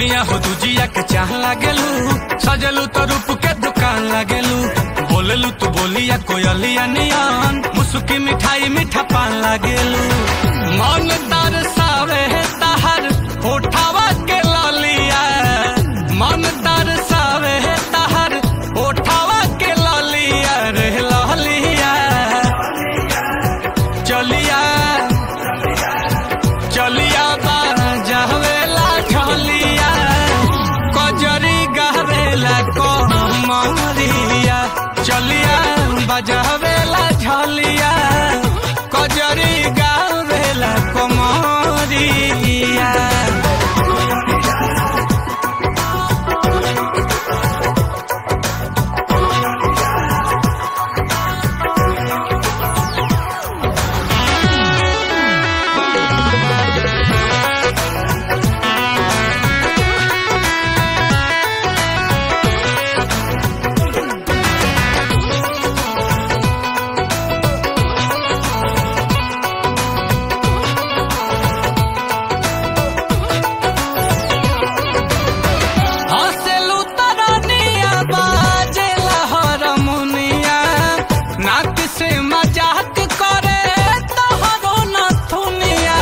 धनिया हो दुजिया के चाह लागेलू सजलू तो रूप के दुकान लागेलू बोलेलू तू बोलिया कोयलिया नियन मुसुकी मिठाई मीठा पान लागेलू मन तरसावे तहर होठावा के ललिया मन तरसावे तहर होठावा के ललिया रे ललिया चलिया चलिया बाजावेला झलिया कजरी गावेला कमरिया चलिया बजावेला झलिया कजरी गावेला कमरिया हसेलू तरनिया बाजेला हरमुनिया नाक से मजाक करे तोहरो नथुनिया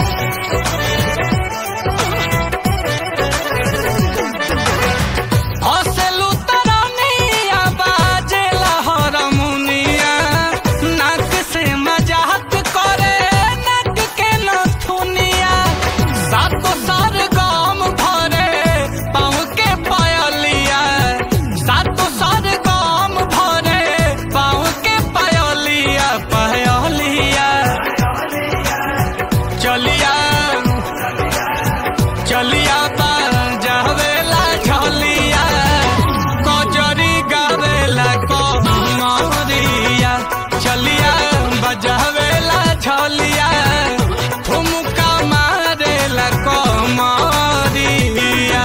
हसेलू तरनिया बाजेला हरमुनिया नाक से मजाक करे नाक के नथुनिया सातो सार गाम भरे पाँव के पायलिया सातो सार गाम भरे पाँव के पायलिया पायलिया चलिया चलिया जावेला झलिया कजरी गावेला कमरिया चलिया बजावेला झलिया ठुमका मारेला कमरिया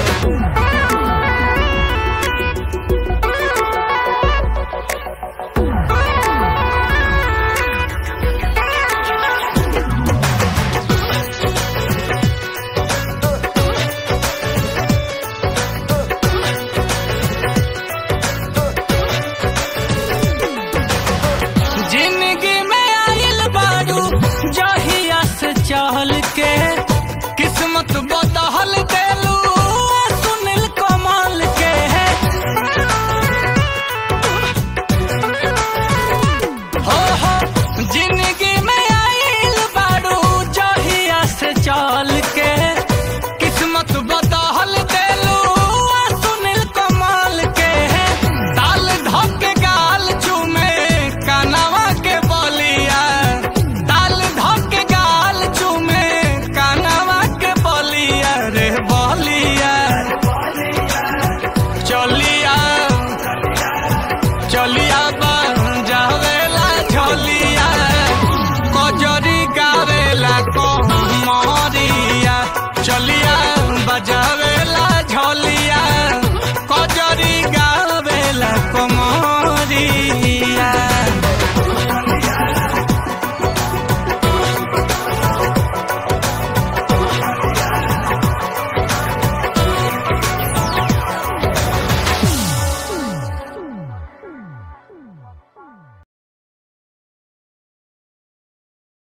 जिंदगी में आइल बारू जहिया से चहल के किस्मत बदहल दे